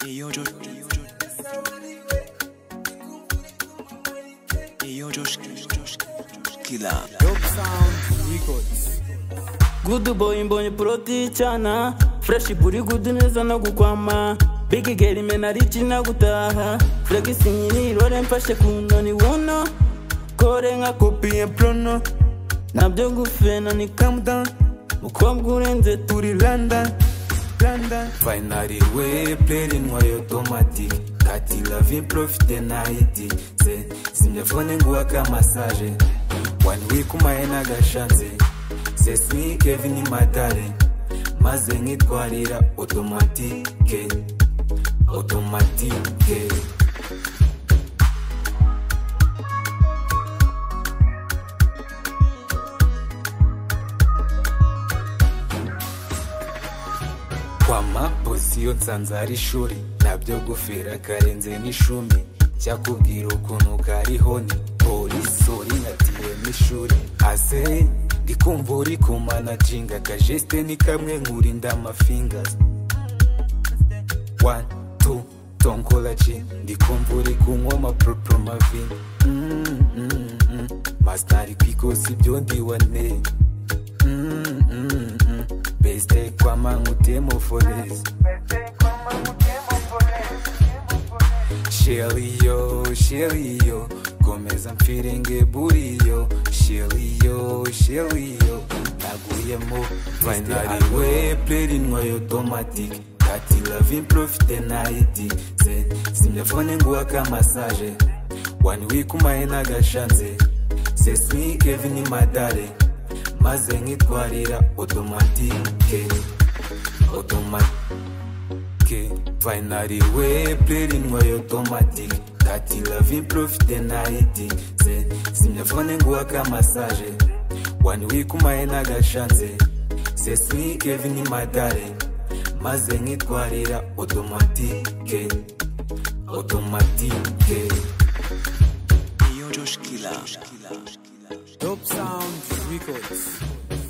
Iyo coş Iyo coş Kila Good boy mbonye proti cyana Fresh buri good neza no gukwama Big girl imena richi na gutaha Flexing ni role mfashe kuno ni wono Kore nka kopi ya prono Nabyo ngufena ni calm down Mukobwa urenze turi London London Finally we playing why automatic Kati la vie profite na iti Se simjafone nguwa kama sare One week umaena gashanze Se smi Kevin matare Maze ngitwarira automatique Automatique kwa maposiyo nsanze ari ishuri nabyo gufera karenze n'ishumi cyakubwira ukuntu karihoni polisi uringatiye n'ishuri ase ndikumva uri kumanaginga akajeste ni kamwe nkurinda amafingazi one two tonkolaji ndikumva uri kunywa amapropromavi mm, mm, mm. masitari kwikosi ibyo ndiwane mm, mm, mm. beste kwamangutemo foresi sheliyo sheliyo komeza mfirenge buriyo sheliyo sheliyo naguyemo finali we perinwa yo tomatic kati lavin profite naiti ze simjafone nguwa kamasaje one week umaena gashanze sesmi kevin madare maze nkitwarira automatique automatique finali we perinwa yo tomatic kati lavin profite naiti ze simjafone nguwa kamasaje one week umaena gashanze sesmi kevin madare maze nkitwarira automatique automatique Iyo coş Kila Dope Sound Records.